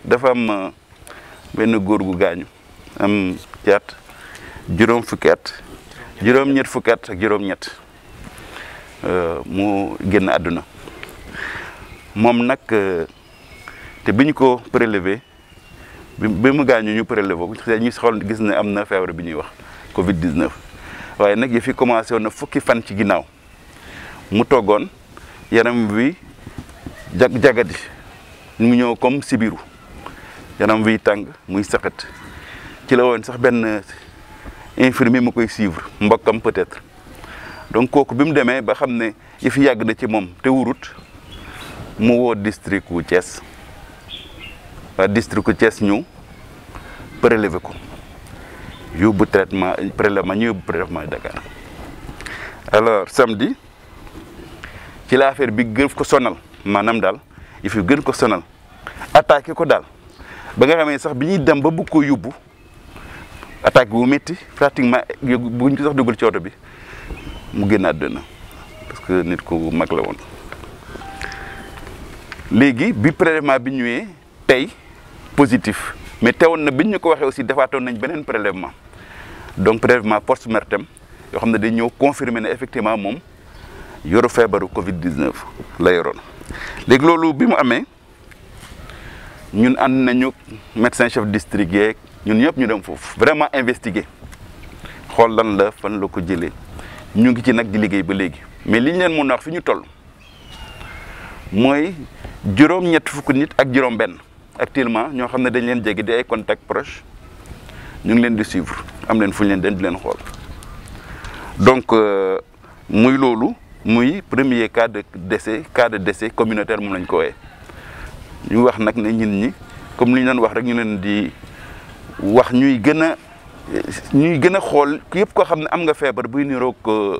dafa am benn góor gu gaañu am ci at juróom fukki at juróom-ñett fukki at ak juróom-ñett mu génn àdduna moom nag te bi ñu ko prélevé bi bi mu gaañu ñu prélevé ko ñu xool gis ne am na feebar bi ñuy wax Covid 19 waaye nag yi fi commencé woon na fukki fan ci ginnaaw mu toggoon yaram wi jag jagadi mu ñëw comme sibiru yaram wiy tàng muy saxat ci la woon sax benn infirmier mu koy suivre mbokkam peut-être donc kooku bi mu demee ba xam ne yi fi yàgg na ci moom te wurut mu woo district wu Thiès waa district wu Thiès ñëw prélever ko yóbbu traitement prélèvement ñu yóbbu prélèvement Dakar alors samedi ci la affaire bi gën ko sonal maanaam daal yi fi gën ko sonal attaqué ko daal ba nga xamee sax bi ñuy dem ba bëgg ko yóbbu attaque bu métti pratiquement buñ ko sax dugal ci oto bi mu génn àdduna parce que nit ku mag la woon léegi bi prélèvement bi ñëwee tey positif mais teewoon na biñ ñu ko waxee aussi defaatoon nañ beneen prélèvement donc prélèvement post mortem yoo xam ne dañ ñëw confirmer ne effectivement moom yoru feebaru Covid 19 la yoroon léegi loolu bi mu amee ñun ànd nañu médecin chef district yeeg ñun ñëpp ñu dem foofu vraiment investiguer xool lan la fan la ko jëlee ñu ngi ci nag di liggéey ba léegi mais li ñu leen mën a wax fi ñu toll mooy juróom-ñett fukk nit ak juróom-benn actuellement ñoo xam ne dañ leen jege di ay contact proche ñu ngi leen di suivre am leen fu ñu leen den di leen xool donc muy loolu muy premier cas de décès cas de décès communautaire moom lañ ko wooyee ñu wax nag ne ñun ñi comme li ñu doon wax rek ñu leen di wax ñuy gën a ñuy gën a xool yëpp koo xam ne am nga feebar buy niroog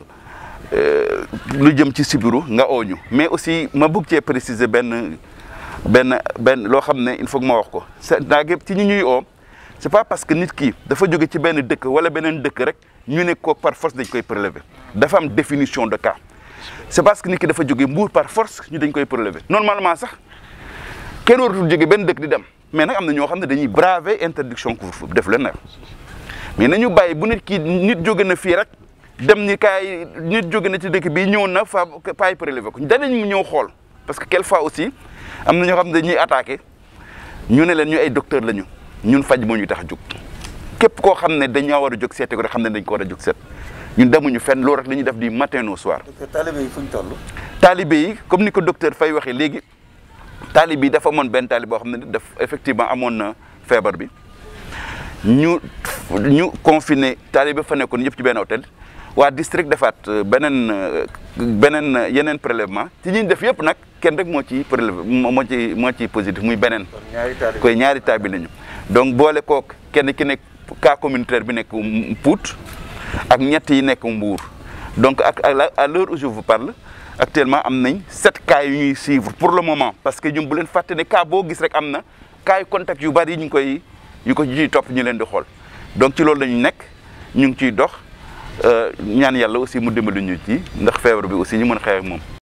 lu jëm ci sibiru nga ooñu mais aussi ma bëgg cee préciser benn benn benn loo xam ne il faut que ma wax ko c'est ci ñu ñuy oo c'est pas parce que nit ki dafa jóge ci benn dëkk wala beneen dëkk rek ñu ne ko par force dañ koy prélever dafa am définition de cas c'est parce que nit ki dafa jóge mbuur par force ñu dañ koy prélever normalement sax kenn waratul jóge benn dëkk di dem mais nag am na ñoo xam ne dañuy braver interdiction couvre-feu def leen nag mais nañu bàyyi bu nit ki nit jóge na fii rek dem ni kaay nit jóge na ci dëkk bi ñëw na fa paay prélever ko danañ ñëw xool parce que quelquefois aussi am na ñoo xam ne dañuy attaqué ñu ne leen ñu ay docteur lañu ñun faj moo ñu tax a jóg képp koo xam ne dañoo war a jóg seete ko rek xam ne dañ ko war a jóg seet ñun demuñu fenn loolu rek la ñuy def du matin au soir. taalibe yi fu ñu toll. taalibe yi comme ni ko docteur Faye waxee léegi taalibe yi dafa amoon benn taalibe boo xam ne daf effectivement amoon na feebar bi ñu ñu confiné taalibe fa nekkoon yëpp ci benn hôtel waa district defaat beneen beneen yeneen prélèvement ci ñi def yëpp nag kenn rek moo ci prélevé moo ci moo ci positif muy beneen. koy ñaari taalibe lañu donc boole kook kenn ki nekk cas communautaire bi nekk Pout ak ñett yi nekk Mbour donc ak à l'heure où je vous parle actuellement am nañ sept cas yu ñuy suivre pour le moment parce que ñun bu leen fàtte ne cas boo gis rek am na cas yu contact yu bari yi ñu koy yu ko ñuy topp ñu leen di xool donc ci loolu la ñu nekk ñu ngi ciy dox ñaan yàlla aussi mu dimbali ñu ci ndax feebar bi aussi ñu mën a xeex ak moom.